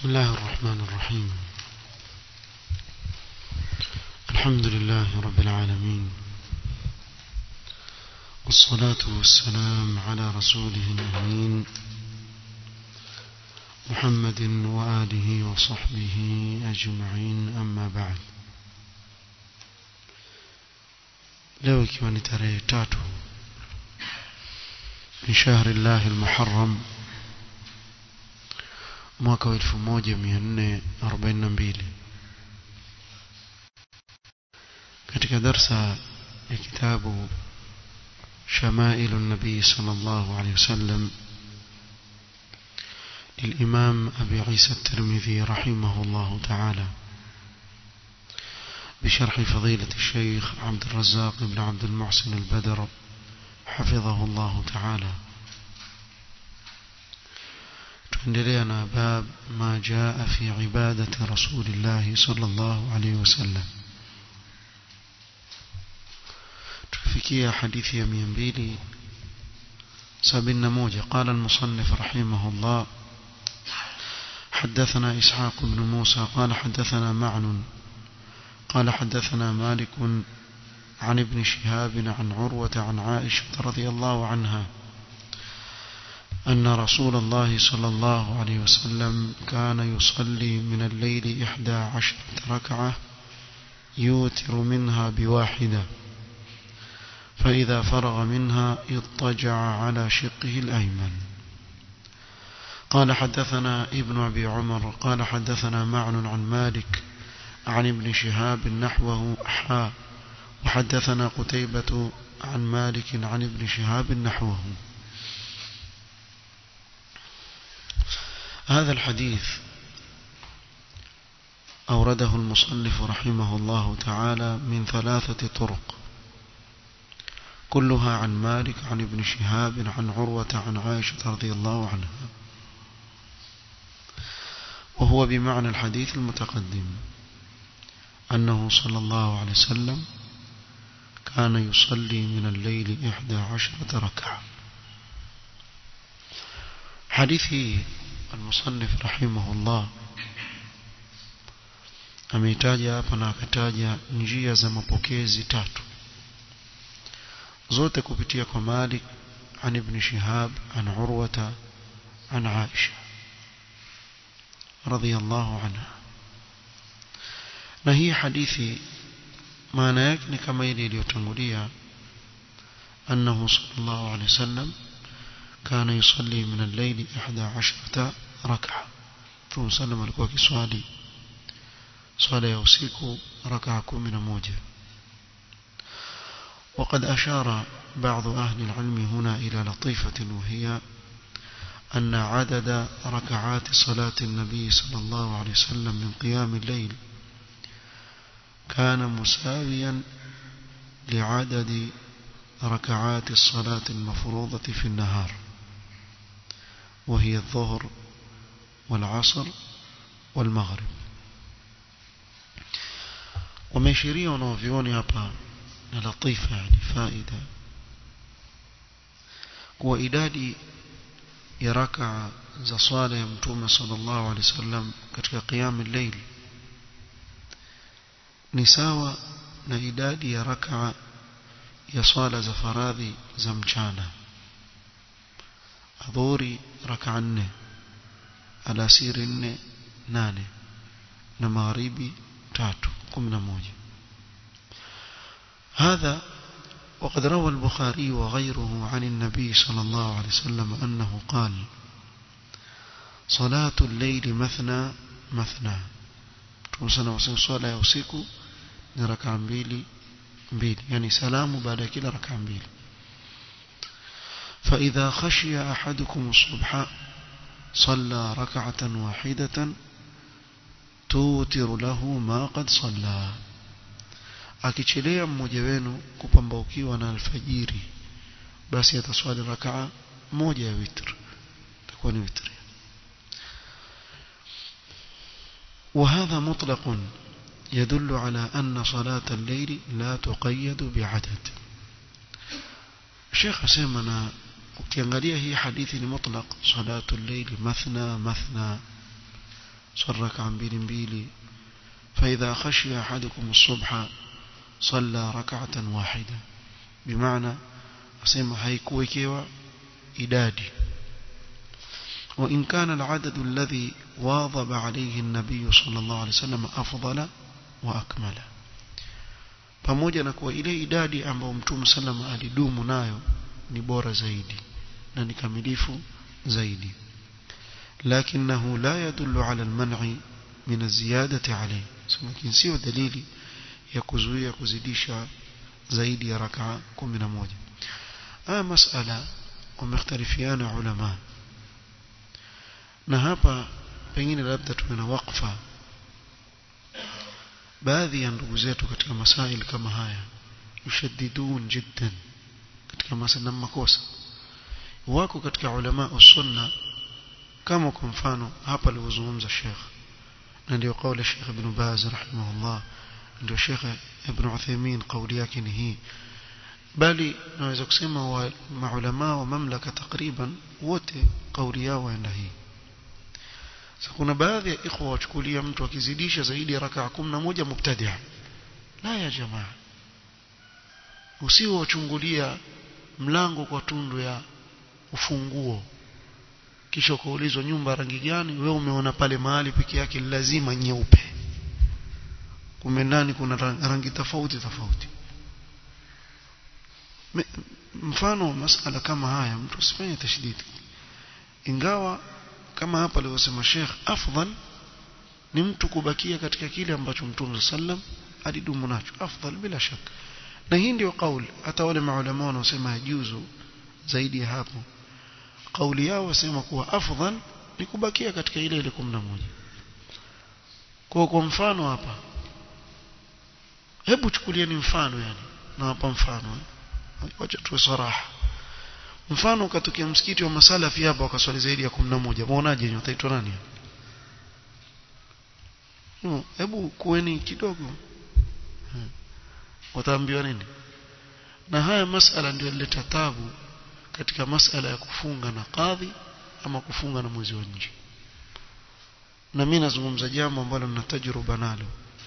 بسم الله الرحمن الرحيم الحمد لله رب العالمين والصلاة والسلام على رسوله الأمين محمد وآله وصحبه أجمعين أما بعد leo ikiwa ni tarehe tatu min shahri llahi lmuharam mwaka wa elfu moja mia nne arobaini na mbili katika darsa ya kitabu شمائل النبي صلى الله عليه وسلم للإمام أبي عيسى الترمذي رحمه الله تعالى بشرح فضيلة الشيخ عبد الرزاق بن عبد المحسن البدر حفظه الله تعالى تندلينا باب ما جاء في عبادة رسول الله صلى الله عليه وسلم تفكي حديث يمين بيلي سبنا موجة قال المصنف رحمه الله حدثنا إسحاق بن موسى قال حدثنا معن قال حدثنا مالك عن ابن شهاب عن عروة عن عائشة رضي الله عنها أن رسول الله صلى الله عليه وسلم كان يصلي من الليل إحدى عشرة ركعة يوتر منها بواحدة فإذا فرغ منها اضطجع على شقه الأيمن قال حدثنا ابن أبي عمر قال حدثنا معن عن مالك عن ابن شهاب نحوه حا وحدثنا قتيبة عن مالك عن ابن شهاب نحوه هذا الحديث أورده المصنف رحمه الله تعالى من ثلاثة طرق كلها عن مالك عن ابن شهاب عن عروة عن عائشة رضي الله عنها وهو بمعنى الحديث المتقدم أنه صلى الله عليه وسلم كان يصلي من الليل إحدى عشرة ركعة حديث المصنف رحمه الله ameitaja hapa na akataja njia za mapokezi tatu zote kupitia kwa Malik an ibn Shihab an Urwata an Aisha radhiyallahu anha na hii hadithi maana yake ni kama ile iliyotangulia annahu sallallahu alayhi wasallam kana yusalli min al-layl 11 rak'a Mtume sallam alikuwa kiswali swala ya usiku rak'a 11 وقد أشار بعض أهل العلم هنا إلى لطيفة وهي أن عدد ركعات صلاة النبي صلى الله عليه وسلم من قيام الليل كان مساويا لعدد ركعات الصلاة المفروضة في النهار وهي الظهر والعصر والمغرب ومشيريا ونوفيوني hapa na latifa yani faida kuwa idadi ya rakaa za swala ya mtume sallallahu alaihi wasallam katika qiyam al-layl ni sawa na idadi ya rakaa ya swala za faradhi za mchana adhuri rakaa nne alasiri nne nane na magharibi tatu kumi na moja هذا وقد روى البخاري وغيره عن النبي صلى الله عليه وسلم أنه قال صلاة الليل مثنى مثنى تمسنا وسن صلاة usiku ni raka mbili mbili yani salamu baada ya kila raka mbili فإذا خشي أحدكم الصبح صلى ركعة واحدة توتر له ما قد صلى akichelea mmoja wenu kupambaukiwa na alfajiri basi ataswali rakaa moja ya witr itakuwa ni witri وهذا مطلق يدل على أن صلاة الليل لا تقيد بعدد الشيخ سيمنا ukiangalia hii hadithi ni mutlaq salatu llaili mathna mathna swali raka mbili mbili فإذا خشي أحدكم الصبح صلى ركعة واحدة بمعنى أسمى هيكوكيوا إدادي وإن كان العدد الذي واظب عليه النبي صلى الله عليه وسلم أفضل وأكمل pamoja na kuwa ile idadi ambayo mtume sallam alidumu nayo ni bora zaidi na ni kamilifu zaidi lakinahu la yadullu ala alman'i min aziyadati alayhi lakini sio dalili ya kuzuia kuzidisha zaidi ya rakaa 11 haya masala wamekhtalifiana ulama na hapa pengine labda tuwe na wakfa baadhi ya ndugu zetu katika masail kama haya yushaddidun jiddan katika masala makosa wako katika ulama sunna kama kwa mfano hapa alivyozungumza Sheikh na ndio kauli Sheikh Ibn Baz rahimahullah ndio Sheikh Ibn Uthaymeen kauli yake ni hii bali naweza kusema wa maulama wa mamlaka takriban wote kauli yao waenda hii sasa kuna baadhi ya ikhwa wachukulia mtu akizidisha zaidi ya rakaa 11 mubtadia la ya jamaa usiwe wachungulia mlango kwa tundu ya ufunguo kisha ukaulizwa nyumba rangi gani wewe umeona pale mahali peke yake lazima nyeupe kumbe ndani kuna rangi tofauti tofauti mfano masala kama haya mtu usifanye tashdidi ingawa kama hapa alivyosema Sheikh afdal ni mtu kubakia katika kile ambacho Mtume sallam alidumu nacho afdal bila shaka na hii ndio kauli hata wale maulama wanaosema yajuzu zaidi ya hapo kauli yao wasema kuwa afdal ni kubakia katika ile ile 11 kwa kwa mfano hapa hebu chukulieni mfano yani na hapa mfano wacha tuwe saraha mfano ukatokea msikiti wa masalafi hapa wakaswali zaidi ya 11 muonaje nyinyi utaitwa nani no, hebu kueni kidogo wataambiwa nini na haya masala ndio yaleta tabu katika masala ya kufunga na kadhi ama kufunga na mwezi wa nje na mimi nazungumza jambo ambalo nina tajruba nalo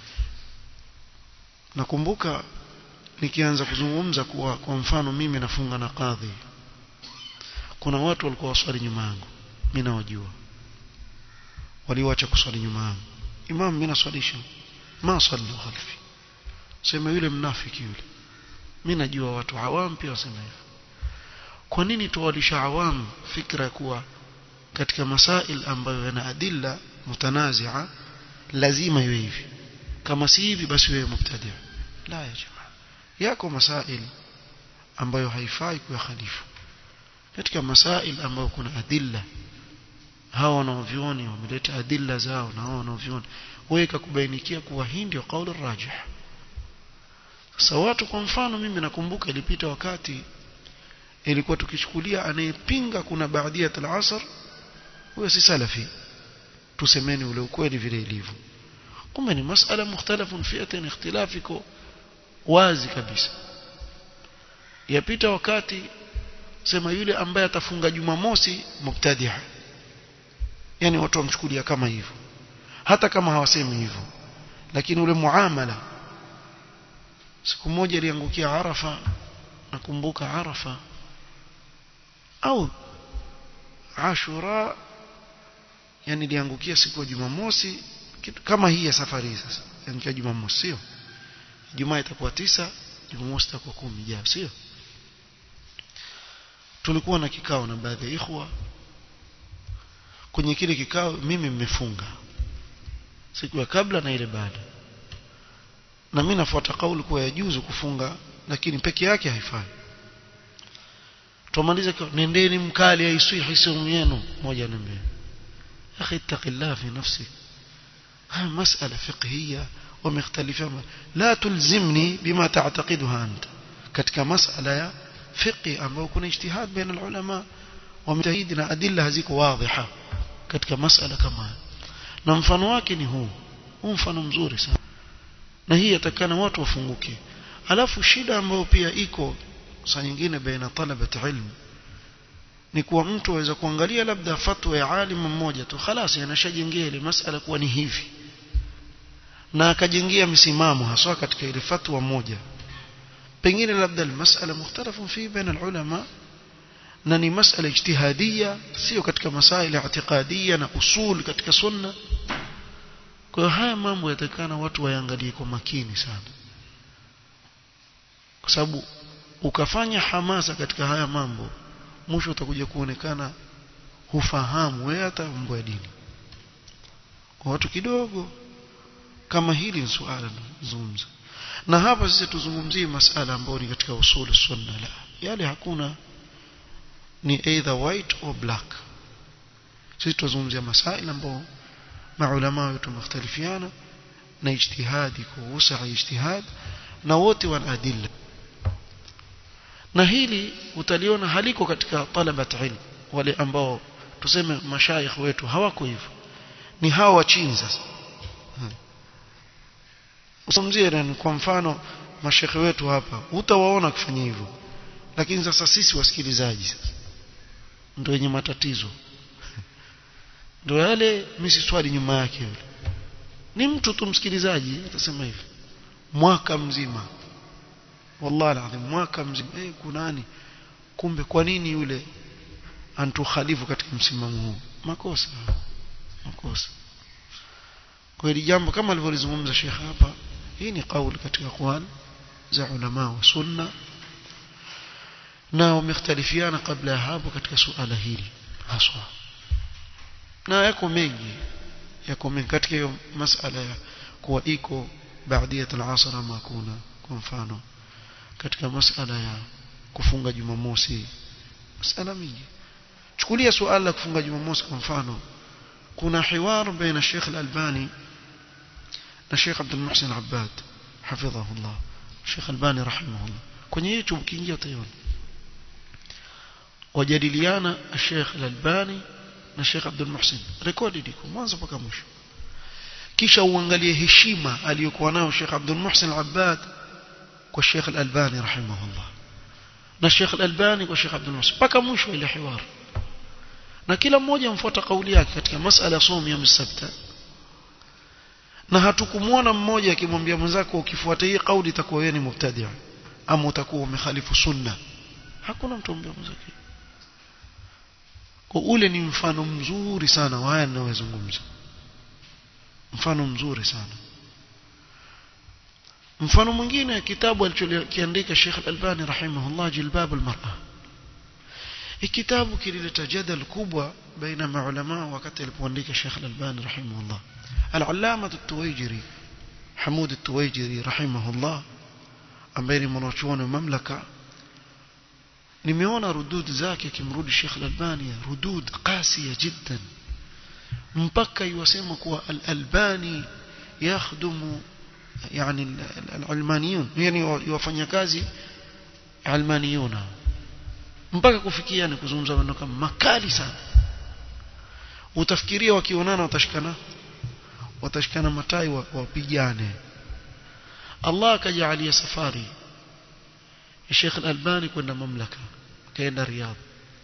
nakumbuka nikianza kuzungumza kuwa kwa mfano mimi nafunga na kadhi kuna watu walikuwa waswali nyuma yangu mimi nawajua waliwacha kuswali nyuma yangu imam mimi naswalisha ma sallu khalfi sema yule mnafiki yule mimi najua watu awam pia wasema hivyo kwa nini tuwalisha awam fikra kuwa katika masail ambayo yana adilla mutanazia lazima iwe hivi kama si hivi basi wewe mubtadi la ya jamaa yako masail ambayo haifai kuya khalifu katika masail ambayo kuna adilla hawa wanaovioni wameleta adilla zao na hawa wanaovioni wewe kubainikia kuwa hii ndio kauli rajih sasa watu kwa mfano mimi nakumbuka ilipita wakati ilikuwa tukichukulia anayepinga kuna baadia al-asr huyo si salafi tusemeni ule ukweli vile ilivyo kumbe ni masala mukhtalafun fi'atin ikhtilafiko wazi kabisa yapita wakati sema yule ambaye atafunga Jumamosi mubtadia yani watu wamchukulia kama hivyo hata kama hawasemi hivyo lakini ule muamala siku moja iliangukia Arafa nakumbuka Arafa au Ashura yani iliangukia siku ya Jumamosi kitu kama hii ya safari hii sasa yani Jumamosi sio Jumaa itakuwa tisa Jumamosi itakuwa kumi jao sio tulikuwa na kikao na baadhi ya ikhwa kwenye kile kikao mimi mmefunga siku ya kabla na ile baada na mimi nafuata kauli kuwa yajuzu kufunga lakini peke yake haifai tumaliza nendeni mkali haiswihi saumu yenu moja na mbili akhi ittaqillah fi nafsi haya masala fiqhiyya wamekhtalifiana la tulzimni bima ta'taqiduha anta katika masala ya fiqhi ambayo kuna ijtihad baina ulama wametahidi na adilla haziko wadhiha katika masala kama na mfano wake ni huu huu mfano mzuri sana na hii yatakana watu wafunguke alafu shida ambayo pia iko saa nyingine baina talabat ilmu ni kuwa mtu aweza kuangalia labda fatwa ya alimu mmoja tu khalas anashajengea ile masala kuwa ni hivi na akajengea msimamo haswa katika ile fatwa moja pengine labda almasala mukhtalafu fi baina alulama na ni masala ijtihadia sio katika masaila i'tiqadia na usul katika sunna kwa hiyo haya mambo yatakana watu waangalie kwa makini sana kwa sababu ukafanya hamasa katika haya mambo mwisho utakuja kuonekana hufahamu wewe hata mambo ya dini kwa watu kidogo kama hili ni suala nazungumza na hapa sisi tuzungumzie masala ambayo ni katika usul sunna la yale hakuna ni either white or black sisi tuzungumzia masaila ambayo maulama wetu mختلفiana na ijtihadi kuhusu ijtihad na wote wana adilla na hili utaliona haliko katika talabat ilm wale ambao tuseme mashaikh wetu hawako hivyo ni hawa wa chini sasa usamzie kwa mfano mashekhe wetu hapa utawaona kufanya hivyo lakini sasa sisi wasikilizaji sasa ndio wenye matatizo ndio yale mimi swali nyuma yake yule ni mtu tu msikilizaji atasema hivi mwaka mzima wallahi alazim mwaka mzima eh kunani kumbe kwa nini yule antukhalifu katika msimamo huu makosa makosa kwa hili jambo kama alivyolizungumza Sheikh hapa hii ni kauli katika Qur'an za ulama wa sunna na wamekhtalifiana kabla ya hapo katika suala hili haswa na yako mengi yako mengi katika hiyo masala ya kuwa iko baadiyat al-asr ama kuna kwa mfano katika masala ya kufunga Jumamosi masala mingi chukulia suala la kufunga Jumamosi kwa mfano kuna hiwar baina Sheikh Al-Albani na Sheikh Abdul Muhsin Abbad hafidhahullah Sheikh Albani rahimahullah kwenye YouTube ukiingia utaiona wajadiliana Sheikh Al-Albani na Sheikh Abdul Muhsin rekodi liko mwanzo mpaka mwisho kisha uangalie heshima aliyokuwa nayo Sheikh Abdul Muhsin Abbad kwa Sheikh Al-Albani rahimahullah na Sheikh Al-Albani kwa Sheikh Abdul Muhsin mpaka mwisho ile hiwar na kila mmoja mfuata kauli yake katika masala somo ya msabta na hatukumwona mmoja akimwambia mwenzako ukifuata hii kauli itakuwa wewe ni mubtadi' ama utakuwa umekhalifu sunna hakuna mtu ambaye mwenzake kwa ule ni mfano mzuri sana wa haya ninayozungumza mfano mzuri sana mfano mwingine kitabu alichokiandika Sheikh Al-Albani rahimahullah Jilbab al-Mar'a hii kitabu kilileta jadal kubwa baina maulama wakati alipoandika Sheikh Al-Albani rahimahullah Al-Allama At-Tuwaijiri Hamud At-Tuwaijiri rahimahullah ambaye ni mwanachuoni wa mamlaka nimeona rudud zake kimrudi Sheikh Al-Albani rudud qasiya jiddan mpaka yuwasema kuwa Al-Albani yakhdumu yani al-almaniyun yani wafanya kazi almaniyuna mpaka kufikia ni kuzungumza maneno kama makali sana utafikiria wakionana watashikana watashikana matai wapigane Allah akajalia safari ya Sheikh Al-Albani kwenda mamlaka kaenda Riyadh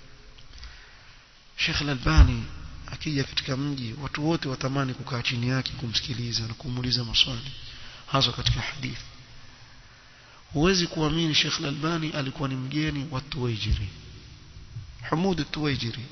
Sheikh Al-Albani akija katika mji watu wote watamani kukaa chini yake kumsikiliza na kumuuliza maswali hasa katika hadithi huwezi kuamini Sheikh Al-Albani alikuwa ni mgeni wa Tuwaijiri Hamud Tuwaijiri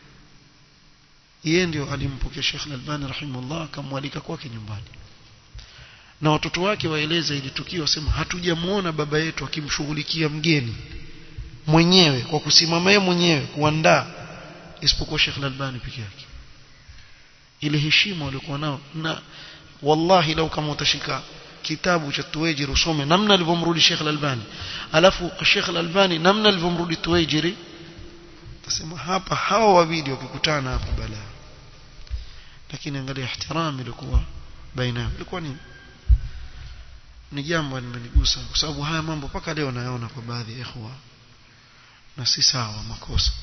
yeye ndio alimpokea Sheikh Al-Albani rahimahullah akamwalika kwake nyumbani na watoto wake waeleza ili tukio wasema hatujamuona baba yetu akimshughulikia mgeni mwenyewe kwa kusimama yeye mwenyewe kuandaa isipokuwa Sheikh Al-Albani peke yake ile heshima walikuwa nao na wallahi lau kama utashika kitabu cha Tuwaijiri usome namna alivyomrudi Sheikh Al-Albani alafu Sheikh Al-Albani namna alivyomrudi Tuwaijiri tasema hapa hawa wawili wakikutana hapa balaa lakini angalia ihtirami ilikuwa baina yao ilikuwa ni ni jambo limenigusa kwa sababu haya mambo mpaka leo nayaona kwa baadhi ya ikhwa na si sawa makosa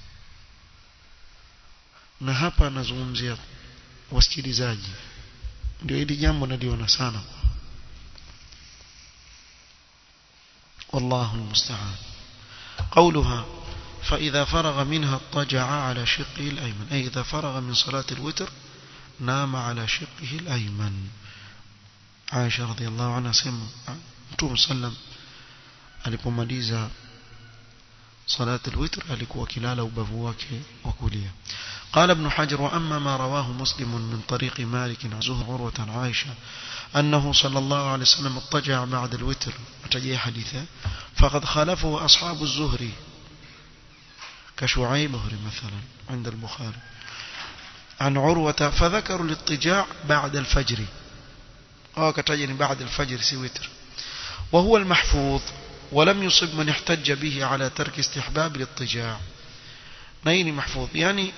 na hapa nazungumzia wasikilizaji ndio hili jambo naliona sana والله المستعان قولها فإذا فرغ منها اضطجع على شقه الأيمن أي إذا فرغ من صلاة الوتر نام على شقه الأيمن عائشة رضي الله عنها سمع متوم سلم alipomaliza صلاة الوتر alikuwa kilala ubavu wake wa kulia قال ابن حجر وأما ما رواه مسلم من طريق مالك عن زهر عروة عن عائشة أنه صلى الله عليه وسلم اضطجع بعد الوتر وتجي حديثه فقد خالفه أصحاب الزهري كشعيب مثلا عند البخاري عن عروة فذكروا الاضطجاع بعد الفجر أو كتجني بعد الفجر سي وتر وهو المحفوظ ولم يصب من احتج به على ترك استحباب الاضطجاع نيني محفوظ يعني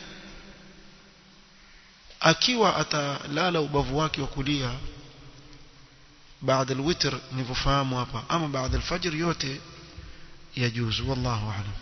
akiwa atalala ubavu wake wa kulia baada alwitr nilivyofahamu hapa ama baada alfajr yote yajuzu wallahu a'lam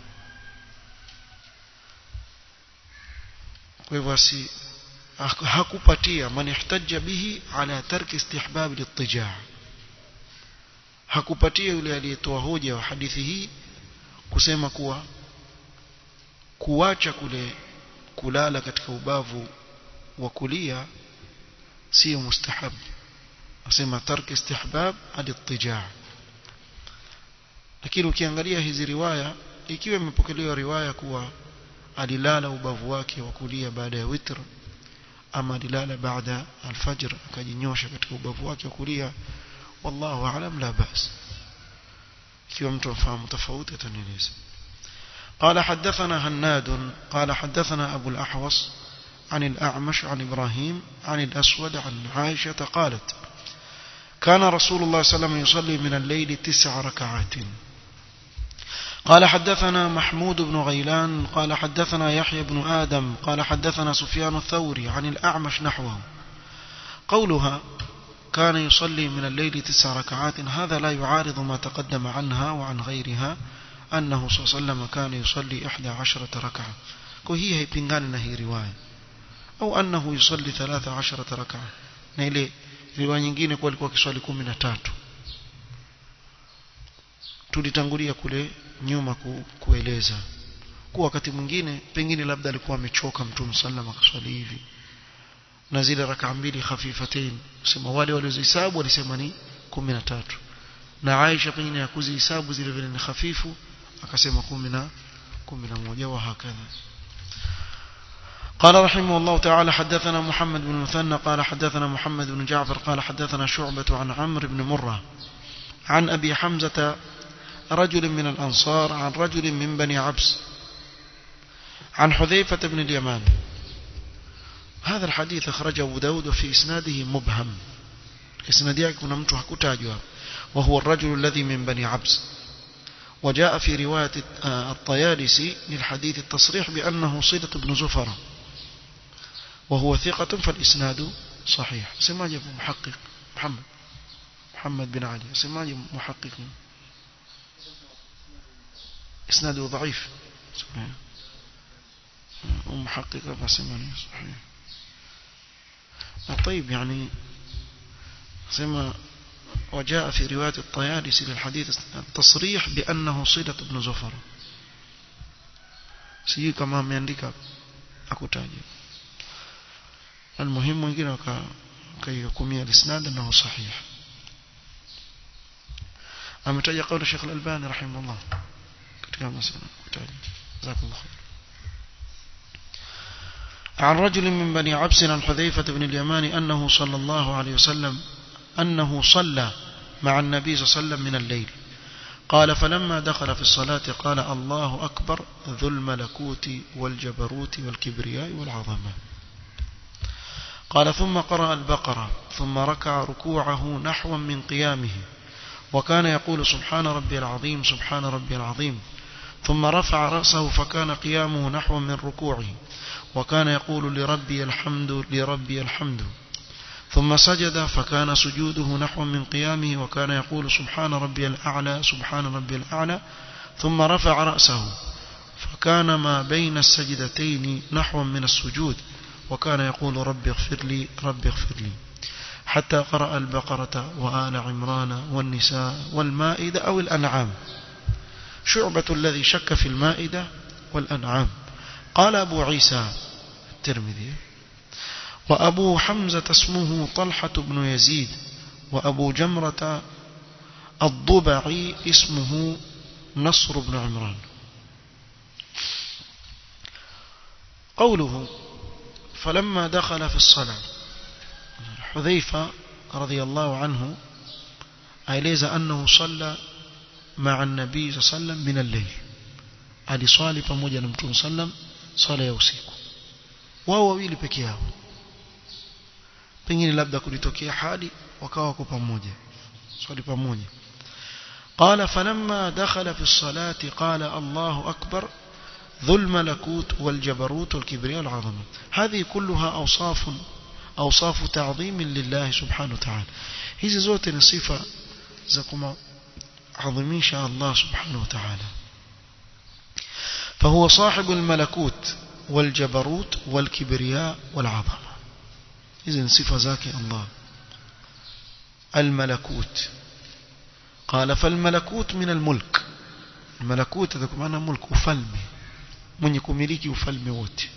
kwa hivyo si hakupatia man ihtajja bihi ala tarki istihbab al-ittija' hakupatia yule aliyetoa hoja wa hadithi hii kusema kuwa kuacha kule kulala katika ubavu wa kulia sio mustahab asema tarki istihbab al-ittija' lakini ukiangalia hizi riwaya ikiwa imepokelewa riwaya kuwa alilala ubavu wake wa kulia baada ya witr ama alilala baada alfajr akajinyosha katika ubavu wake wa kulia wallahu aalam la bas ikiwa mtu afahamu tofauti atanieleza قال حدثنا هناد قال حدثنا أبو الأحوص عن الأعمش عن إبراهيم عن الأسود عن عائشة قالت كان رسول الله صلى الله عليه وسلم يصلي من الليل تسع ركعات قال حدثنا محمود بن غيلان قال حدثنا يحيى بن آدم قال حدثنا سفيان الثوري عن الأعمش نحوه قولها كان يصلي من الليل تسع ركعات هذا لا يعارض ما تقدم عنها وعن غيرها أنه صلى الله عليه وسلم كان يصلي إحدى عشرة ركعة وهي هي بنغان هي رواية أو أنه يصلي ثلاث عشرة ركعة نيلي riwaya nyingine kwa alikuwa kiswali 13 tulitangulia kule nyuma ku, kueleza kwa wakati mwingine pengine labda alikuwa amechoka mtume sallam akaswali hivi na zile rakaa mbili khafifatain sema wale waliozihesabu walisema ni 13 na Aisha pengine hakuzihesabu zile vile ni hafifu akasema 10 11 wa hakadha قال رحمه الله تعالى حدثنا محمد بن مثنى قال حدثنا محمد بن جعفر قال حدثنا شعبة عن عمرو بن مرة عن أبي حمزة رجل من الأنصار عن رجل من بني عبس عن حذيفة بن اليمان هذا الحديث أخرجه أبو داود وفي إسناده مبهم إسناد يكون ممتوح كتاجها وهو الرجل الذي من بني عبس وجاء في رواية الطيالسي للحديث التصريح بأنه صدق بن زفر وهو ثقة فالإسناد صحيح سماجة محقق محمد محمد بن علي سماجة محقق إسناده ضعيف ومحقق فسماني صحيح طيب يعني سما وجاء في رواية الطيالسي للحديث التصريح بأنه صلة بن زفر سيجي كما ameandika akutaja المهم wengine wakaihukumia الاسناد انه صحيح ametaja قول الشيخ الألباني رحمه الله katika masala kutaja جزاكم الله خير عن رجل من بني عبس عن حذيفة بن اليمان أنه صلى الله عليه وسلم أنه صلى مع النبي صلى الله عليه وسلم من الليل قال فلما دخل في الصلاة قال الله أكبر ذو الملكوت والجبروت والكبرياء والعظمة قال ثم قرأ البقرة ثم ركع ركوعه نحوا من قيامه وكان يقول سبحان ربي العظيم سبحان ربي العظيم ثم رفع رأسه فكان قيامه نحو من ركوعه وكان يقول لربي الحمد لربي الحمد ثم سجد فكان سجوده نحو من قيامه وكان يقول سبحان ربي الأعلى سبحان ربي الأعلى ثم رفع رأسه فكان ما بين السجدتين نحو من السجود وكان يقول رب اغفر لي رب اغفر لي حتى قرأ البقرة وآل عمران والنساء والمائدة أو الأنعام شعبة الذي شك في المائدة والأنعام قال أبو عيسى الترمذي وأبو حمزة اسمه طلحة بن يزيد وأبو جمرة الضبعي اسمه نصر بن عمران قوله فلما دخل في الصلاة حذيفة رضي الله عنه أيليز أنه صلى مع النبي صلى الله عليه وسلم من الليل aliswali pamoja na mtume sallam swala ya usiku wao wawili peke yao pengine labda kulitokea hali wakawa wako pamoja swali pamoja قال فلما دخل في الصلاة قال الله أكبر ذو الملكوت والجبروت والكبرياء والعظمة هذه كلها أوصاف أوصاف تعظيم لله سبحانه وتعالى hizi zote ni sifa za kumadhimisha Allah subhanahu wa ta'ala فهو صاحب الملكوت والجبروت والكبرياء والعظمة إذن صفة ذاك الله الملكوت قال فالملكوت من الملك الملكوت هذا معنى ملك وفلمي من يكون ملكي وفلمي ووتي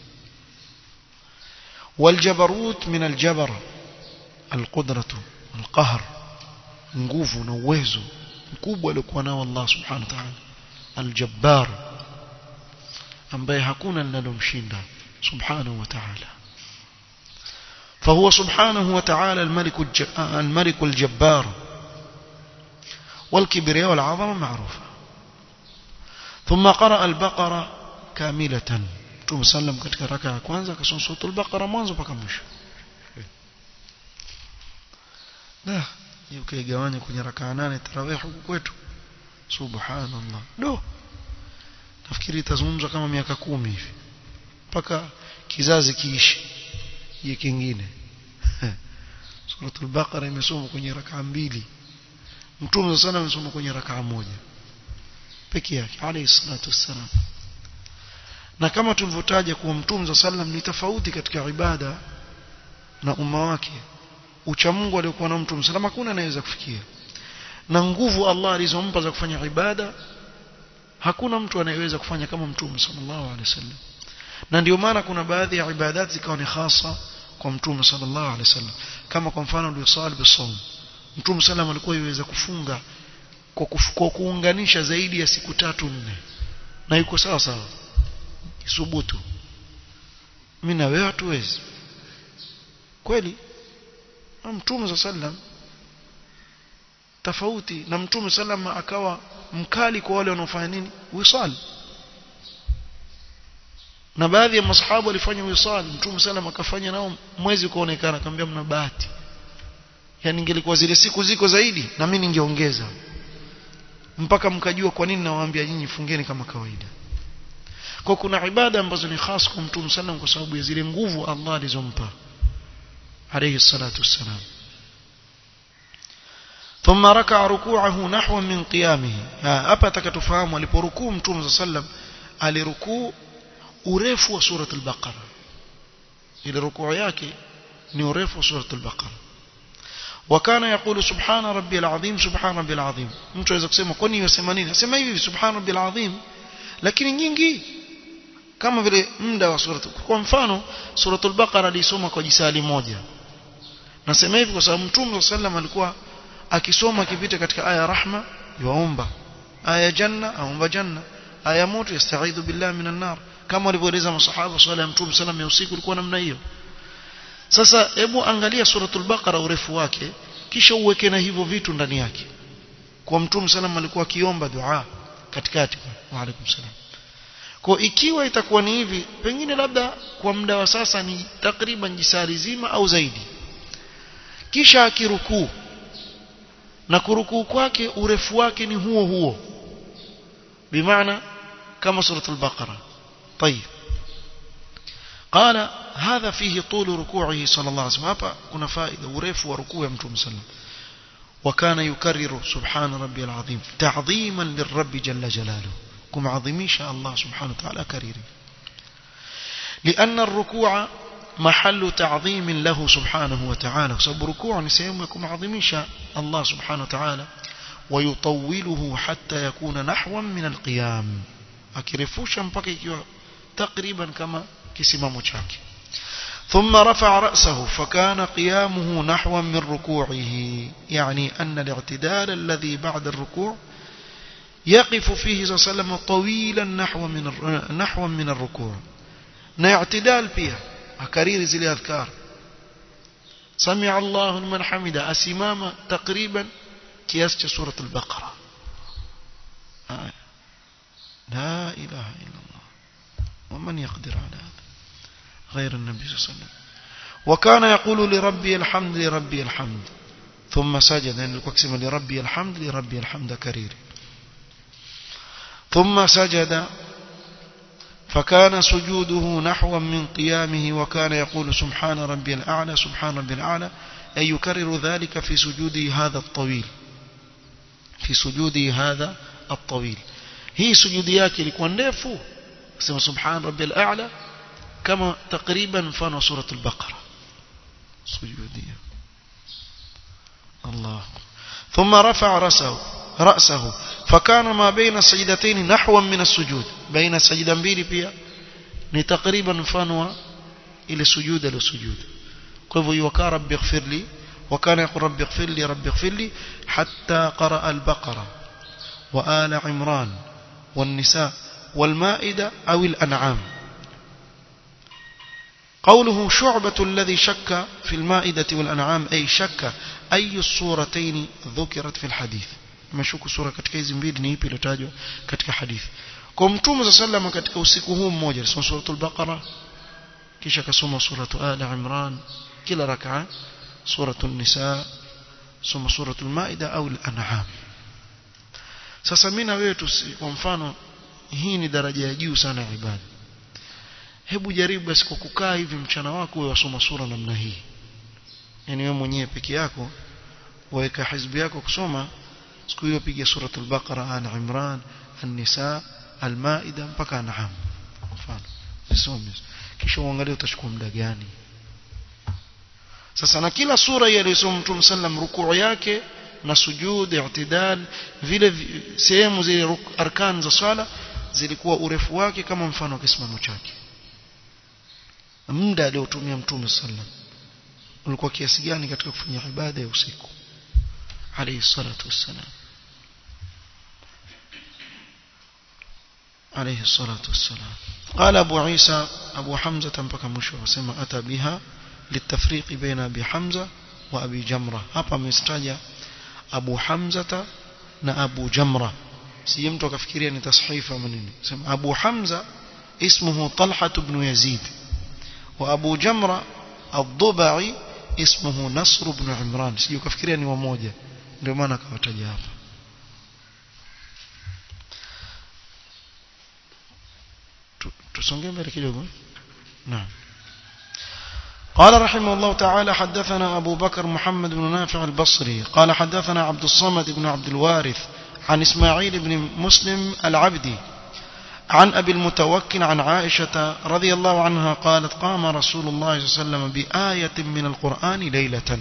والجبروت من الجبر القدرة القهر nguvu na uwezo mkubwa aliokuwa nao Allah subhanahu wa ta'ala aljabbar ambaye hakuna linalomshinda subhanahu wa ta'ala فهو سبحانه وتعالى الملك الملك الجبار والكبرياء والعظمة معروفة ثم قرأ البقرة كاملة ثم سلم katika raka ya kwanza kasoma sura al-Baqara mwanzo mpaka mwisho da ukaigawanya kwenye raka nane tarawih huku kwetu subhanallah do nafikiri itazungumzwa kama miaka kumi hivi mpaka kizazi kiishi hii kingine suratul baqara imesoma kwenye rakaa mbili mtume sana amesoma kwenye rakaa moja peke yake alayhi salatu wassalam na kama tulivyotaja kuwa mtume sallam ni tofauti katika ibada na umma wake uchamungu aliokuwa na mtume sallam hakuna anayeweza kufikia na nguvu Allah alizompa za kufanya ibada hakuna mtu anayeweza kufanya kama mtume sallallahu alaihi wasallam na ndio maana kuna baadhi ya ibadat zikawa ni hasa kwa mtume sallallahu alaihi wasallam kama kwa mfano al-wisal bisawm mtume sallam alikuwa yuweza kufunga kwa, kwa kuunganisha zaidi ya siku tatu nne na yuko sawa sawa isubutu mimi na wewe hatuwezi kweli mtume sallam tofauti na mtume sallam akawa mkali kwa wale wanaofanya nini wisal na baadhi ya masahabu walifanya wisal mtume sallam akafanya nao mwezi ukaonekana akamwambia mna bahati yani ingelikuwa zile siku ziko zaidi na mimi ningeongeza mpaka mkajua kwa nini nawaambia nyinyi fungeni kama kawaida kwa kuna ibada ambazo ni khas kwa mtume sallam kwa sababu ya zile nguvu Allah alizompa alayhi salatu wassalam ثم ركع ركوعه نحو من قيامه hapa takatufahamu aliporukuu mtume sallam alirukuu urefu wa sura al-Baqara ile rukuu yake ni urefu wa sura al-Baqara وكان يقول سبحان ربي العظيم سبحان ربي العظيم mtu aweza kusema kwani yasema nini asema hivi subhana rabbil azim lakini nyingi kama vile muda wa sura kwa mfano suratul baqara alisoma kwa jisali moja nasema hivi kwa sababu mtume sallam alikuwa akisoma kipita katika aya rahma yuomba aya janna aomba janna aya moto yastaidhu billahi minan nar kama walivyoeleza masahaba swala ya mtume sallam ya usiku ilikuwa namna hiyo sasa hebu angalia suratul baqara urefu wake kisha uweke na hivyo vitu ndani yake kwa mtume sallam alikuwa akiomba dua katikati wa alaikum salam kwa ikiwa itakuwa ni hivi pengine labda kwa muda wa sasa ni takriban jisari zima au zaidi kisha akirukuu na kurukuu kwake urefu wake ni huo huo bimaana kama suratul baqara طيب قال هذا فيه طول ركوعه صلى الله عليه وسلم hapa kuna faida urefu wa rukuu ya mtume sallam وكان يكرر سبحان ربي العظيم تعظيما للرب جل جلاله كم عظيميش الله سبحانه وتعالى كريري لأن الركوع محل تعظيم له سبحانه وتعالى سبب ركوع نسيهم يكون عظيميش الله سبحانه وتعالى ويطوله حتى يكون نحوا من القيام akirefusha mpaka ikiwa takriban kama kisimamo chake ثم رفع رأسه فكان قيامه نحوا من ركوعه يعني أن الاعتدال الذي بعد الركوع يقف فيه صلى الله عليه وسلم طويلا نحو من نحو من الركوع na اعتدال pia akariri zile adhkar سمع الله لمن حمده asimama takriban kiasi cha surat al-baqara لا اله الا الله ومن يقدر على هذا غير النبي صلى الله عليه وسلم وكان يقول لربي الحمد لربي الحمد ثم سجد يعني الكوكسم لربي الحمد لربي الحمد كرير ثم سجد فكان سجوده نحوا من قيامه وكان يقول سبحان ربي الأعلى سبحان ربي الأعلى أي يكرر ذلك في سجوده هذا الطويل في سجوده هذا الطويل هي سجودي yake ilikuwa ndefu sema subhan rabbil a'la kama takriban mfano sura al-baqara sujudia Allah ثم رفع رأسه رأسه فكان ما بين السجدتين نحوا من السجود بين السجدة mbili pia ni takriban mfano wa ile sujuda ile sujud kwa hivyo yukaa rabbi ighfir li وكان يقول رب اغفر لي رب اغفر لي حتى قرأ البقرة وآل عمران والنساء والمائدة أو الأنعام قوله شعبة الذي شك في المائدة والأنعام أي شك أي الصورتين ذكرت في الحديث meshuku sura katika hizi mbili ni ipi iliyotajwa katika hadithi kwa mtume za sallama katika usiku huu mmoja alisoma suratul baqara kisha akasoma suratu ali imran kila rakaa suratul nisa soma suratul maida au al-an'am sasa mimi na wewe kwa mfano hii ni daraja ya juu sana ya ibada hebu jaribu basi kwa kukaa hivi mchana wako wewe wasoma sura namna hii yani wewe mwenyewe peke yako waweka hizbi yako kusoma siku hiyo piga suratul baqara an imran an-nisa al-maida mpaka an'am mfano usome kisha uangalie utachukua muda gani sasa na kila sura ile aliyosoma mtume sallam rukuu yake na sujud i'tidal vile sehemu zile arkan za swala zilikuwa urefu wake kama mfano wa kisimamo chake muda aliotumia mtume sallam ulikuwa kiasi gani katika kufanya ibada ya usiku alayhi salatu wassalam عليه الصلاة والسلام قال أبو عيسى أبو حمزة mpaka mwisho wasema ata biha للتفريق بين أبي حمزة وأبي جمرة hapa amestaja Abu Hamza na Abu Jamra si mtu akafikiria ni tashifa maneno sema Abu Hamza اسمه طلحة بن يزيد وأبو جمرة الضبعي اسمه نصر بن عمران sio kafikiria ni wamoja ndio maana akawataja hapa tusonge mbele kidogo naam قال رحمه الله تعالى حدثنا أبو بكر محمد بن نافع البصري قال حدثنا عبد الصمد بن عبد الوارث عن إسماعيل بن مسلم العبدي عن أبي المتوكل عن عائشة رضي الله عنها قالت قام رسول الله صلى الله عليه وسلم بآية من القرآن ليلة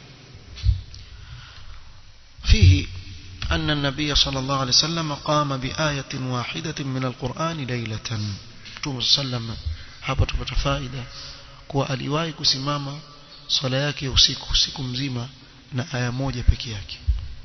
فيه أن النبي صلى الله عليه وسلم قام بآية واحدة من القرآن ليلة صلى الله عليه وسلم hapa tupata faida kuwa aliwahi kusimama swala yake usiku usiku mzima na aya moja peke yake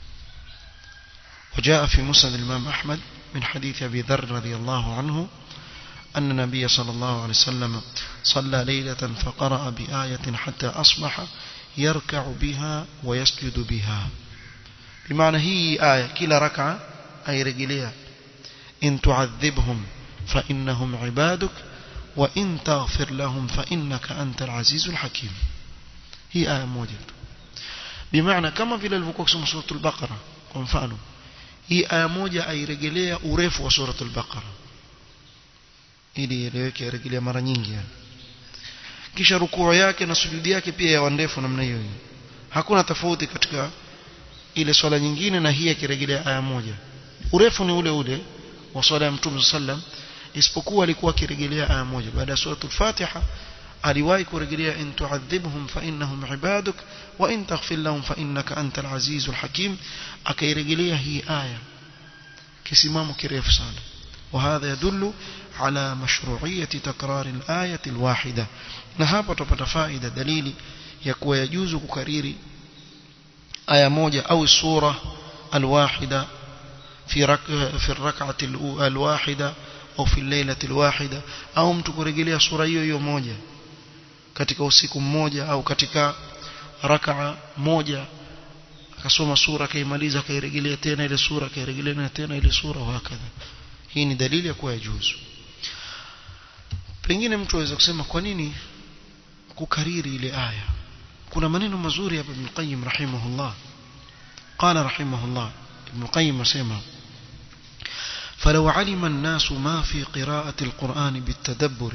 وجاء في مسند الإمام أحمد من حديث أبي ذر رضي الله عنه أن النبي صلى الله عليه وسلم صلى ليلة فقرأ بآية حتى أصبح يركع بها ويسجد بها بمعنى هي آية كلا ركعة أي رجليها إن تعذبهم فإنهم عبادك وإن تغفر لهم فإنك أنت العزيز الحكيم هي آية موجودة بمعنى كما في الفوكس سورة البقرة كمفانو hii aya moja airejelea urefu wa suratul baqara ili ieleweke irejelea mara nyingi yani kisha rukuu yake na sujudi yake pia yawa ndefu namna hiyo hakuna tofauti katika ile swala nyingine na hii akirejelea aya moja urefu ni ule ule wa swala ya mtume sallam isipokuwa alikuwa akirejelea aya moja baada ya suratul fatiha aliwahi kurejelea in tu'adhibhum fa innahum ibaduk wa in taghfir lahum fa innaka antal azizul hakim akairejelea hii aya kisimamo kirefu sana وهذا يدل على مشروعية تكرار الآية الواحدة نهابة تبت فائدة دليل يكوى يجوز كرير آية موجة أو السورة الواحدة في, رك في الركعة الواحدة au fi lailati alwahida au mtu kurejelea sura hiyo hiyo moja katika usiku mmoja au katika rakaa moja akasoma sura kaimaliza akairejelea tena ile sura akairejelea tena ile sura wakadha hii ni dalili ya kuwa yajuzu pengine mtu aweza kusema kwa nini kukariri ile aya kuna maneno mazuri hapa Ibn Qayyim rahimahullah qala rahimahullah Ibn Qayyim asema فلو علم الناس ما في قراءة القرآن بالتدبر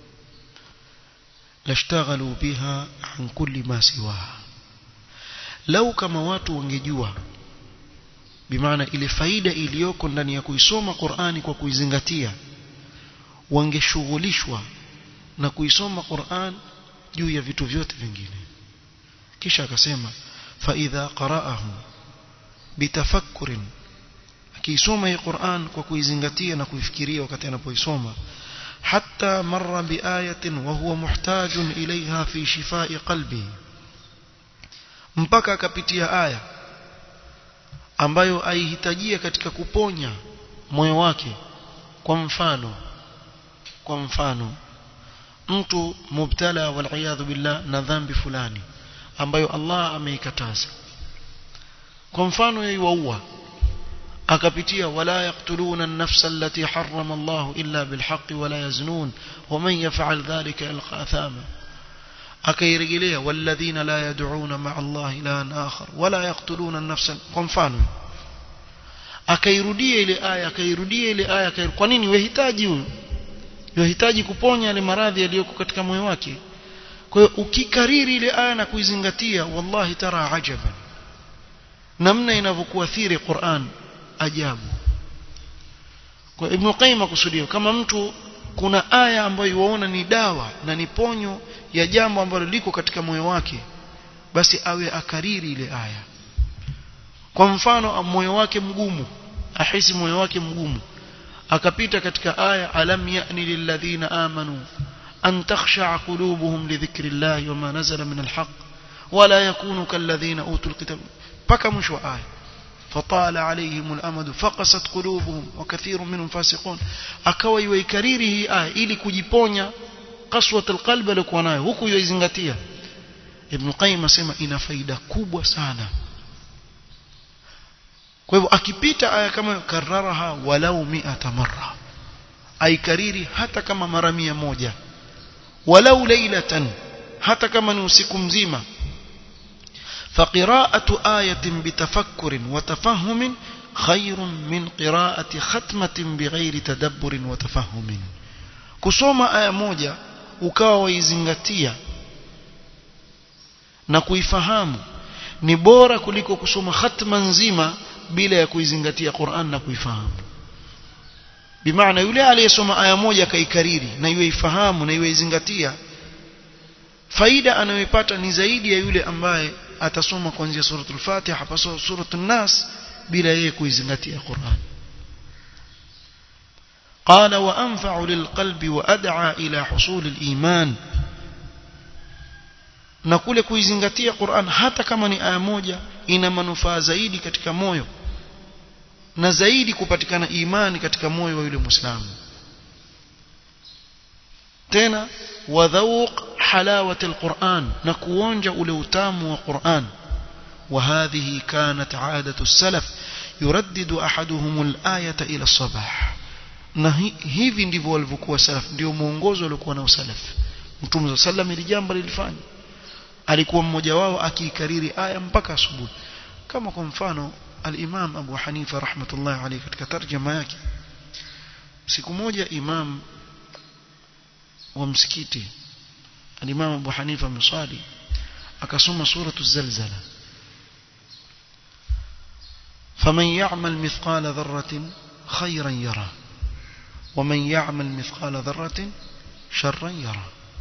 لاشتغلوا بها عن كل ما سواها لو كما watu wangejua bimaana ile faida iliyoko ndani ya kuisoma Qur'ani kwa kuizingatia wangeshughulishwa na kuisoma Qur'an juu ya vitu vyote vingine kisha akasema fa idha qara'ahu bitafakkurin akiisoma hii Qur'an kwa kuizingatia na kuifikiria wakati anapoisoma hatta marra biayatin wa huwa muhtajun ilaiha fi shifai qalbi mpaka akapitia aya ambayo aihitajia katika kuponya moyo wake kwa mfano kwa mfano mtu mubtala wal billah na dhambi fulani ambayo Allah ameikataza kwa mfano yeye waua akapitia wala yaqtuluna an-nafsa allati harrama Allah illa bilhaqqi wala yaznun waman yaf'al dhalika yalqa athama akairejelea walladhina la yad'una ma'a Allah ilahan akhar wala yaqtuluna an-nafsa kwa mfano akairudia ile aya akairudia ile aya kwa nini wehitaji huyo yohitaji kuponya yale maradhi yaliyoko katika moyo wake kwa hiyo ukikariri ile aya na kuizingatia wallahi tara ajaban namna inavyokuathiri Qur'an ajabu kwa Ibn Qayyim akusudia kama mtu kuna aya ambayo waona ni dawa na ni ponyo ya jambo ambalo liko katika moyo wake basi awe akariri ile aya kwa mfano moyo wake mgumu ahisi moyo wake mgumu akapita katika aya alam ya'ni lilladhina amanu an takhsha'a qulubuhum li dhikrillahi wama nazala min alhaq wala yakunu kalladhina utul kitab paka mwisho wa aya فطال عليهم الأمد فقست قلوبهم وكثير منهم فاسقون akawa yuikariri hii aya ili kujiponya qaswat alqalb alikuwa nayo huku yoizingatia Ibn Qayyim asema ina faida kubwa sana kwa hivyo akipita aya kama kararaha walau mi'ata marra aikariri hata kama mara mia moja walau lailatan hata kama ni usiku mzima فقراءة آية بتفكر وتفهم خير من قراءة ختمة بغير تدبر وتفهم كسوما آية موجة ukawa waizingatia na kuifahamu ni bora kuliko kusoma khatma nzima bila ya kuizingatia Qur'an na kuifahamu bimaana yule aliyesoma aya moja akaikariri na iwe ifahamu na iwe izingatia faida anayoipata ni zaidi ya yule ambaye atasoma kuanzia suratul Fatiha hapa suratul Nas bila yeye kuizingatia Qur'an قال وأنفع للقلب وأدعى إلى حصول الإيمان na kule kuizingatia Qur'an hata kama ni aya moja ina manufaa zaidi katika moyo na zaidi kupatikana imani katika moyo wa yule Muislamu tena wadhauq حلاوة القرآن نكوونج أولوتام وقرآن وهذه كانت عادة السلف يردد أحدهم الآية إلى الصباح na hivi ndivyo walivyokuwa salaf ndio mwongozo waliokuwa nao salaf mtume sallam ili jambo lilifanya alikuwa mmoja wao akiikariri aya mpaka asubuhi kama kwa mfano al-Imam Abu Hanifa rahmatullah alayhi katika tarjama yake siku moja imam wa msikiti الإمام أبو حنيفة مصالي أكسم سورة الزلزلة فمن يعمل مثقال ذرة خيرا يرى ومن يعمل مثقال ذرة شرا يرى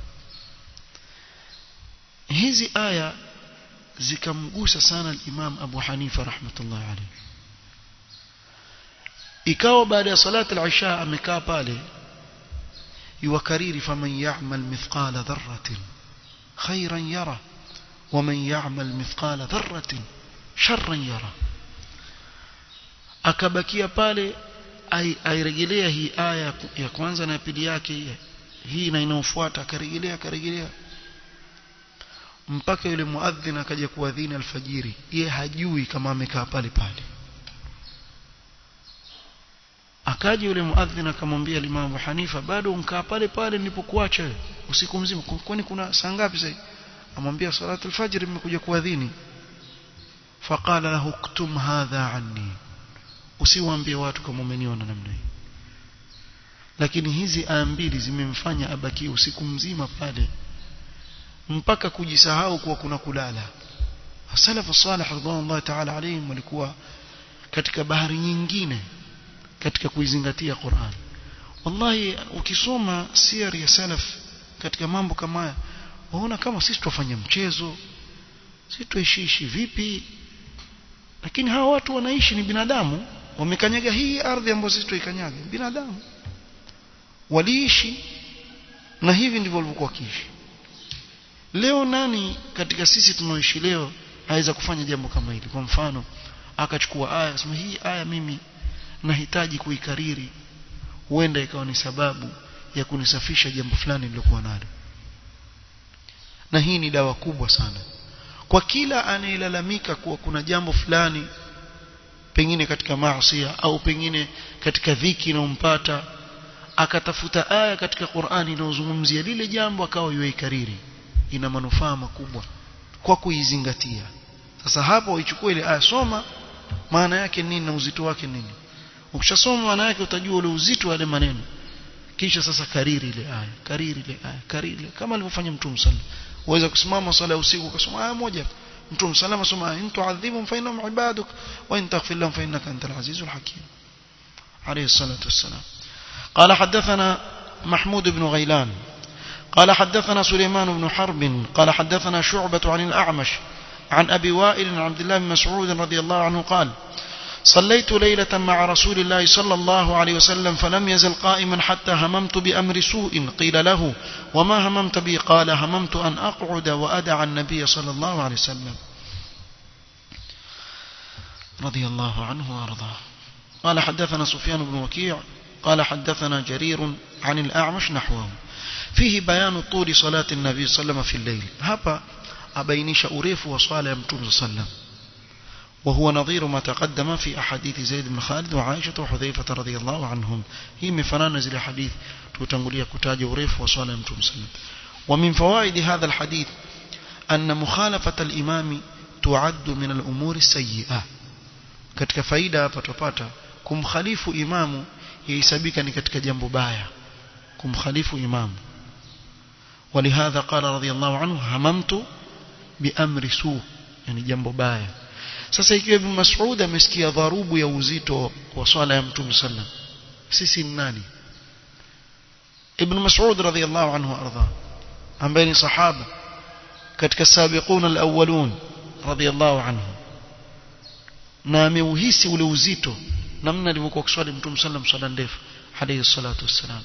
hizi aya zikamgusa sana al-Imam Abu Hanifa rahmatullah alayhi ikawa baada ya salati al-isha amekaa pale yuwakariri faman ya'mal mithqala dharratin khairan yara waman ya'mal mithqala dharratin sharran yara akabakia pale airejelea hii aya ya kwanza na ya pili yake hii na inayofuata akarejelea akarejelea mpaka yule muadhin akaja kuadhini alfajiri ye hajui kama amekaa pale pale akaja yule muadhin akamwambia Imam Abu Hanifa bado unkaa pale pale nilipokuacha usiku mzima kwani kuna saa ngapi sasa amwambia salatu alfajr imekuja kuadhini faqala lahu ktum hadha anni usiwaambie watu kama umeniona namna hii lakini hizi aya mbili zimemfanya abakie usiku mzima pale mpaka kujisahau kuwa kuna kulala salafu salih radhiallahu ta'ala alayhim walikuwa katika bahari nyingine katika kuizingatia Qur'an wallahi ukisoma siyar ya salaf katika mambo kama haya waona kama sisi tufanya mchezo sisi tuishiishi vipi lakini hawa watu wanaishi ni binadamu wamekanyaga hii ardhi ambayo sisi tuikanyaga binadamu waliishi na hivi ndivyo walivyokuwa kiishi leo nani katika sisi tunaoishi leo aweza kufanya jambo kama hili kwa mfano akachukua aya akasema hii aya mimi nahitaji kuikariri huenda ikawa ni sababu ya kunisafisha jambo fulani nilokuwa nalo na hii ni dawa kubwa sana kwa kila anayelalamika kuwa kuna jambo fulani pengine katika maasi au pengine katika dhiki inayompata akatafuta aya katika Qur'ani inayozungumzia lile jambo akawa yuikariri ina manufaa makubwa kwa kuizingatia sasa hapo uichukue ile aya soma maana yake nini na uzito wake nini ukishasoma maana yake utajua ule uzito wa ile maneno kisha sasa kariri ile aya kariri ile aya kariri ile kama alivyofanya mtume sallallahu uweza kusimama swala ya usiku ukasoma aya moja mtume sallallahu asoma in tu'adhibhum fa innahum ibaduk wa in taghfir lahum fa innaka antal azizul hakim alayhi salatu wassalam قال حدثنا محمود بن غيلان قال حدثنا سليمان بن حرب قال حدثنا شعبة عن الأعمش عن أبي وائل عن عبد الله بن مسعود رضي الله عنه قال صليت ليلة مع رسول الله صلى الله عليه وسلم فلم يزل قائما حتى هممت بأمر سوء قيل له وما هممت به قال هممت أن أقعد وأدع النبي صلى الله عليه وسلم رضي الله عنه وأرضاه قال حدثنا سفيان بن وكيع قال حدثنا جرير عن الأعمش نحوه فيه بيان طول صلاة النبي صلى الله عليه وسلم في الليل هبا أبينش أريف وصالة يمتون صلى الله عليه وسلم وهو نظير ما تقدم في أحاديث زيد بن خالد وعائشة وحذيفة رضي الله عنهم هي من فنان زي الحديث تتنقلية كتاج وريف وصالة يمتون صلى الله عليه وسلم ومن فوائد هذا الحديث أن مخالفة الإمام تعد من الأمور السيئة katika faida hapa tupata kumkhalifu imamu yahesabika ni katika jambo baya kumkhalifu imamu ولهذا قال رضي الله عنه هممت بأمر سوء يعني jambo baya sasa ikiwa ibn Mas'ud amesikia dharubu ya uzito wa swala ya Mtume sallam sisi ni nani ibn Mas'ud radhiyallahu anhu arda ambaye ni sahaba katika sabiqun alawwalun radhiyallahu anhu na ameuhisi ule uzito namna alivyokuwa kuswali Mtume sallam swala ndefu alayhi salatu wassalam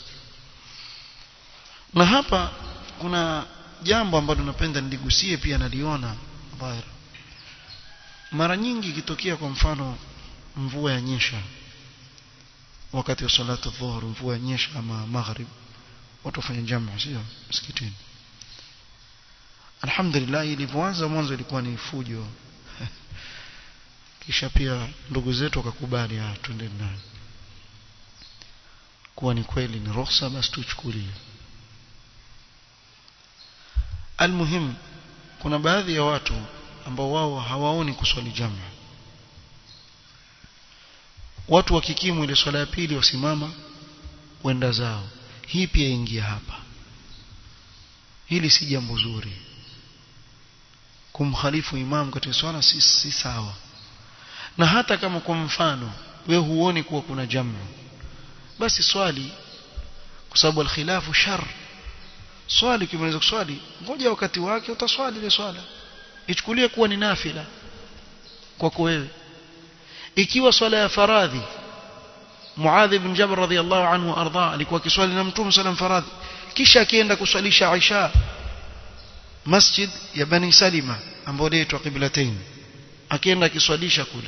na hapa kuna jambo ambalo napenda niligusie pia naliona dhahir mara nyingi ikitokea kwa mfano mvua yanyesha wakati wa salatu dhuhur mvua yanyesha ama maghrib watu wafanya jamaa sio msikitini alhamdulillah ilivyoanza mwanzo ilikuwa ni fujo kisha pia ndugu zetu wakakubali ah twende ndani kuwa ni kweli ni ruhusa basi tuchukulie almuhim kuna baadhi ya watu ambao wao hawaoni kuswali jamaa watu wakikimu ile swala ya pili wasimama wenda zao hii pia ingia hapa hili si jambo zuri kumkhalifu imam katika swala si, si sawa na hata kama kwa mfano we huoni kuwa kuna jamaa basi swali kwa sababu alkhilafu shar swali ukimaliza kuswali ngoja wakati wake utaswali ile swala ichukulie kuwa ni nafila kwako wewe ikiwa swala ya faradhi Muadh ibn Jabal radhiyallahu anhu arda alikuwa kiswali na Mtume sallam faradhi kisha akienda kuswalisha Aisha masjid ya Bani Salima ambayo inaitwa Qiblatain akienda akiswalisha kule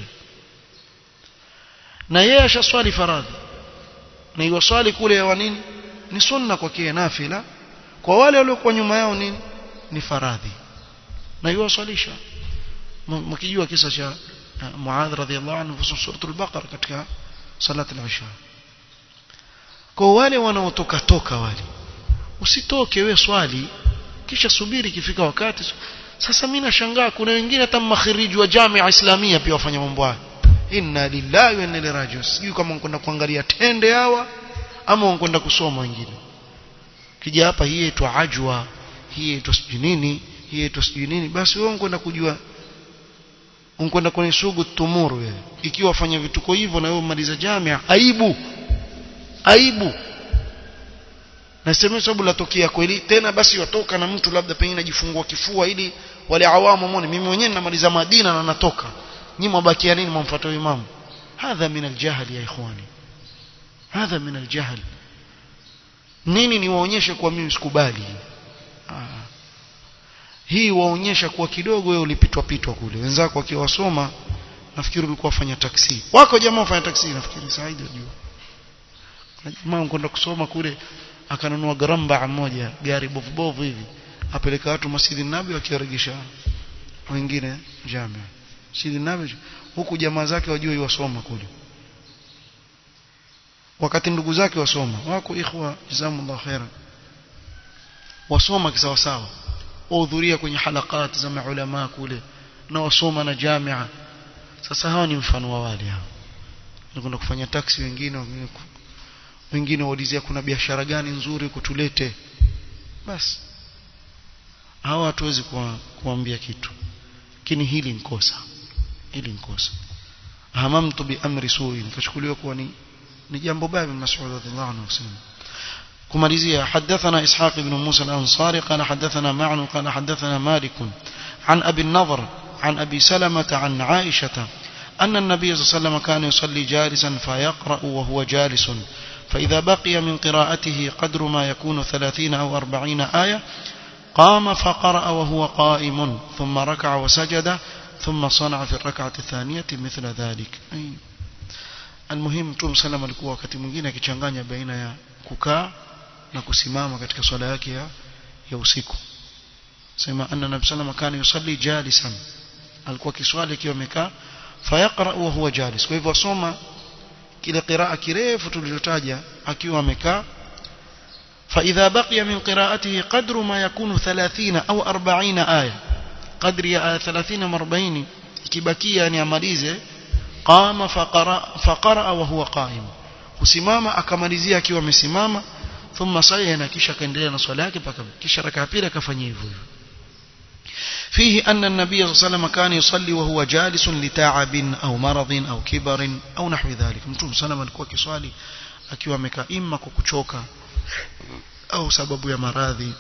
na yeye ashaswali faradhi na iwaswali kule ya nini ni sunna kwa kia nafila kwa wale waliokuwa nyuma yao nini ni faradhi na iwaswalisha mkijua kisa cha Muadh radhiallahu anhu fi suratul Baqara katika salat al-isha kwa wale wanaotoka toka wale usitoke we swali kisha subiri ikifika wakati sasa mimi nashangaa kuna wengine hata makhiriji wa jamia islamia pia wafanya mambo haya inna lillahi wa inna ilaihi rajiun sijui kama wanakwenda kuangalia tende hawa ama wanakwenda kusoma wengine kija hapa hii itwa ajwa hii itwa sijui nini hii itwa sijui nini basi wewe unakwenda kujua unakwenda kwenye sugu tumuru wewe ikiwa wafanya vituko hivyo na wewe umaliza jamia aibu aibu nasema sababu latokea kweli tena basi watoka na mtu labda pengine ajifungua kifua ili wale awamu muone mimi mwenyewe ninamaliza Madina na natoka nyinyi mbakia nini mumfuata imamu hadha min aljahl ya ikhwani hadha min aljahl nini niwaonyeshe kwa mimi sikubali ah. hii waonyesha kuwa kidogo wewe ulipitwa pitwa kule wenzako wakiwasoma nafikiri ulikuwa fanya taksi wako jamaa wafanya taksi nafikiri Saidi unajua jamaa kwenda kusoma kule akanunua garamba moja gari bovu bovu hivi apeleka watu masjidi nabi wakiwaregesha wengine jamia masjidi nabi huku jamaa zake wajue wasoma kule wakati ndugu zake wasoma wako ikhwa jazakumullah khaira wasoma kisawa sawa wahudhuria kwenye halakat za maulama kule na wasoma na jamia sasa hawa ni mfano wa wale hao nakwenda kufanya taksi wengine wengine waulizia kuna biashara gani nzuri kutulete basi hawa hatuwezi kuambia kitu lakini hili nkosa hili nkosa hamamtu bi amri sui nikachukuliwa kuwa ni ni jambo baya bin Mas'ud radhiallahu anhu kusema kumalizia hadathana ishaq ibn Musa al-Ansari qala hadathana Ma'nu qala hadathana Malik عن أبي النضر عن أبي سلمة عن عائشة أن النبي صلى الله عليه وسلم كان يصلي جالسا فيقرأ وهو جالس فإذا بقي من قراءته قدر ما يكون ثلاثين أو أربعين آية قام فقرأ وهو قائم ثم ركع وسجد ثم صنع في الركعة الثانية مثل ذلك أي المهم توم سلام alikuwa wakati mwingine akichanganya baina ya kukaa na kusimama katika swala yake ya, ya usiku sema anna nabii sallam kana yusalli jalisan alikuwa kiswali akiwa amekaa fayaqra wa huwa jalis kwa hivyo asoma kile qiraa kirefu tulichotaja akiwa amekaa فإذا بقي من قراءته قدر ما يكون ثلاثين أو أربعين آية قدر آية ثلاثين مربعين كبكية يعني أماليزة قام فقرأ, فقرأ وهو قائم kusimama akamalizia akiwa amesimama thumma sayana kisha kaendelea na swala yake mpaka kisha rakaa pili akafanyia hivyo hivyo فيه أن النبي صلى الله عليه وسلم كان يصلي وهو جالس لتعب أو مرض أو كبر أو نحو ذلك متوم صلى الله عليه وسلم kiswali akiwa amekaa imma kwa kuchoka au sababu ya maradhi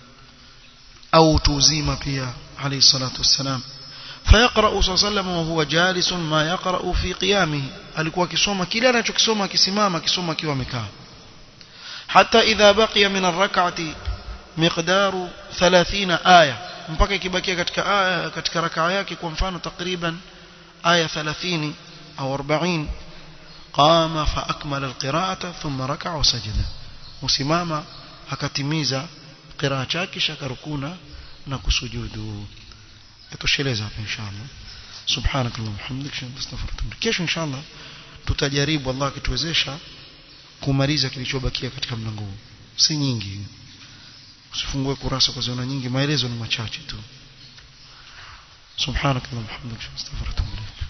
au utu uzima pia alayhi salatu wassalam فيقرأ صلى الله عليه وسلم وهو جالس ما يقرأ في قيامه alikuwa akisoma kile anachokisoma akisimama akisoma akiwa amekaa حتى إذا بقي من الركعة مقدار 30 آية mpaka ikibakia katika aya katika rakaa yake kwa mfano takriban aya 30 au 40 qama fa akmala alqira'ata thumma raka'a wa sajada usimama akatimiza qiraa chake shakarukuna na kusujudu itosheleza hapa inshallah subhanak allahumma hamdika astaghfiruka kesho inshallah tutajaribu Allah akituwezesha kumaliza kilichobakia katika mlango huu si nyingi usifungue kurasa kwa ziona nyingi maelezo ni machache tu subhanak allahumma hamdika astaghfiruka